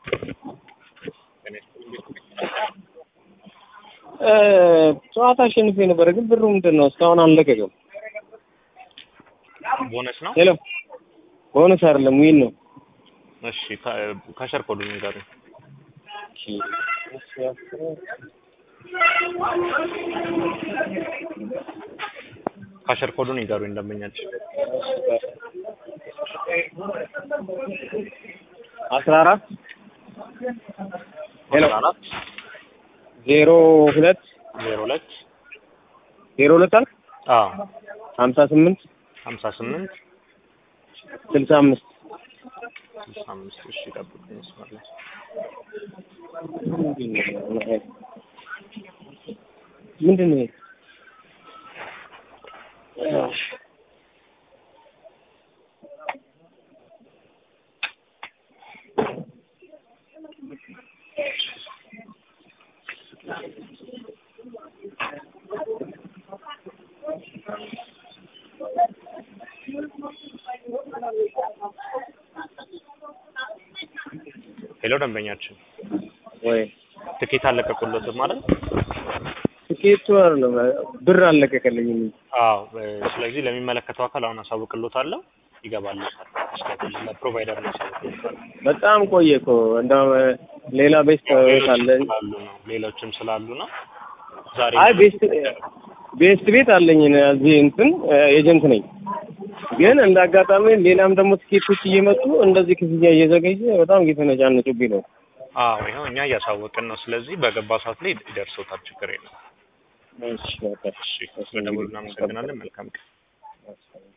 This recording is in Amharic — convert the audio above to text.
ጨዋታ አሸንፌ ነበረ፣ ግን ብሩ ምንድን ነው እስካሁን አልለቀቀም። ቦነስ ነው። ሄሎ ቦነስ አይደለም ዊን ነው። እሺ ከሸር ኮዱ ንገሩኝ። ከሸር ኮዱን ንገሩኝ ደንበኛችን። አስራ አራት ሄሎ አስራ አራት ዜሮ ሁለት ዜሮ ሁለት ዜሮ ሁለት አልክ አዎ ሀምሳ ስምንት ሀምሳ ስምንት ስልሳ አምስት ስልሳ አምስት እሺ ጠብቁኝ መስመር ላይ ምንድን ነው ይሄ? ሄሎ ደንበኛችን ወይ ትኬት አለቀቁለትም ማለት ትኬቱ አይደለም ብር አልለቀቀልኝም። አዎ እ፣ ስለዚህ ለሚመለከተው አካል አሁን አሳውቅሎታለሁ ይገባልታል እስከ ለፕሮቫይደር ነው አሳውቅሎታል በጣም ቆየ እኮ እንደውም ሌላ ቤት አለ። ስላሉ ነው ሌሎችም ስላሉ ነው ዛሬ አይ ቤስት ቤስት ቤት አለኝ እዚህ እንትን ኤጀንት ነኝ። ግን እንደ አጋጣሚ ሌላም ደግሞ ትኬቶች እየመጡ እንደዚህ ክፍያ እየዘገየ በጣም እየተነጫነጩብኝ ነው። አዎ ይኸው እኛ እያሳወቅን ነው ስለዚህ በገባ ሰዓት ላይ ይደርሶታል ችግር የለም እሺ በቃ እሺ በደውል እናመሰግናለን መልካም ቀን